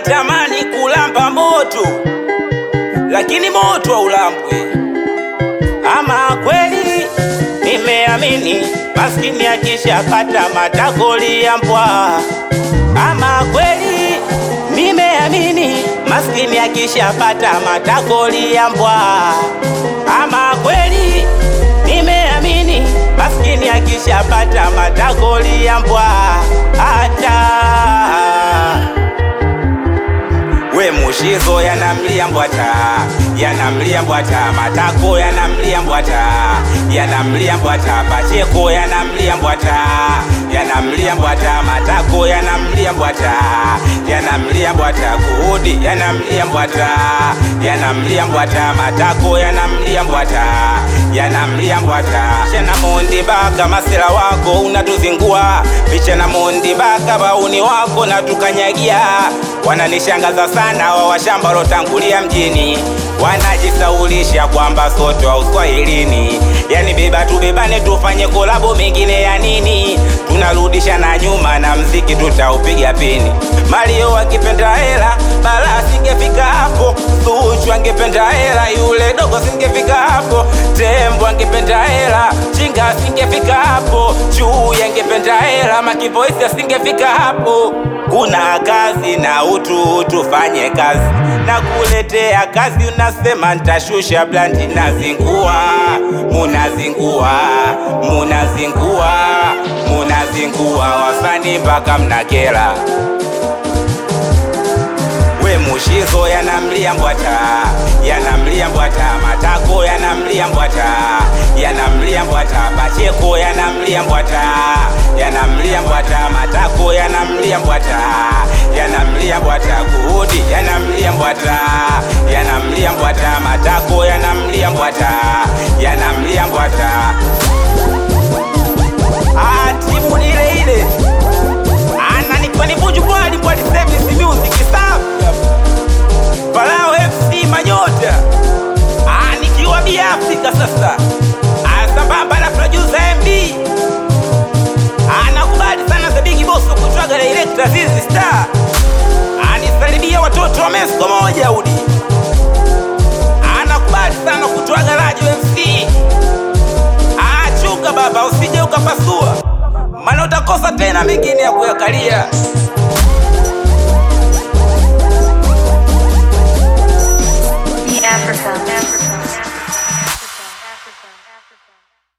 natamani kulamba moto, lakini moto haulambwi. Ama kweli nimeamini, maskini akishapata matagoli ya mbwa. Ama kweli nimeamini, maskini akishapata matagoli ya mbwa. Ama kweli nimeamini, maskini akishapata matagoli ya mbwa hata we mushizo yanamlia mbwata yanamlia mbwata matako yanamlia mbwata yanamlia mbwata pacheko yanamlia mbwata yanamlia mbwata matako yanamlia mbwata yanamlia mbwata kuudi yanamlia mbwata yanamlia mbwata matako yanamlia mbwata yanamlia mbwata chana mondi baka masela wako unatuzingua vichana mondi baka bauni wako natukanyagia wananishangaza sana wa washamba lotangulia mjini wanajisaulisha kwamba sote wa uswahilini yani beba tubebane tufanye kolabo mengine ya nini tunarudisha na nyuma na mziki tutaupiga pini malio akipenda hela bala singefika hapo suchu angependa hela yule dogo singefika hapo tembo angependa hela chinga singefika hapo chui angependa hela makivoisi asingefika hapo kuna kazi na utu tufanye kazi na kuletea kazi unasema ntashusha blandi nazingua munazingua munazingua munazingua wasani mpaka mnakela we mushizo yanamlia mbwata yanamlia mbwata matako yanamlia mbwata yanamlia mbwata pacheko yanamlia mbwata yanamlia mbwata matako yanamlia mbwata yanamlia mbwata kuudi yanamlia mbwata yanamlia mbwata matako yanamlia mbwata yanamlia mbwata Ah, timu ni ile ile ananikiwa ni buju bwali bwali service music safi Farao FC Manyota Ah, nikiwa bi Afrika sasa Ah, sambamba na producer MB Ah, nakubali sana the big boss kutwaga director Zizi Star Ah, nisalimia watoto wa Mesko moja udi Ah, nakubali sana kutwaga Radio MC Ah, chunga baba usije ukapasua maana utakosa tena mengine ya kuyakalia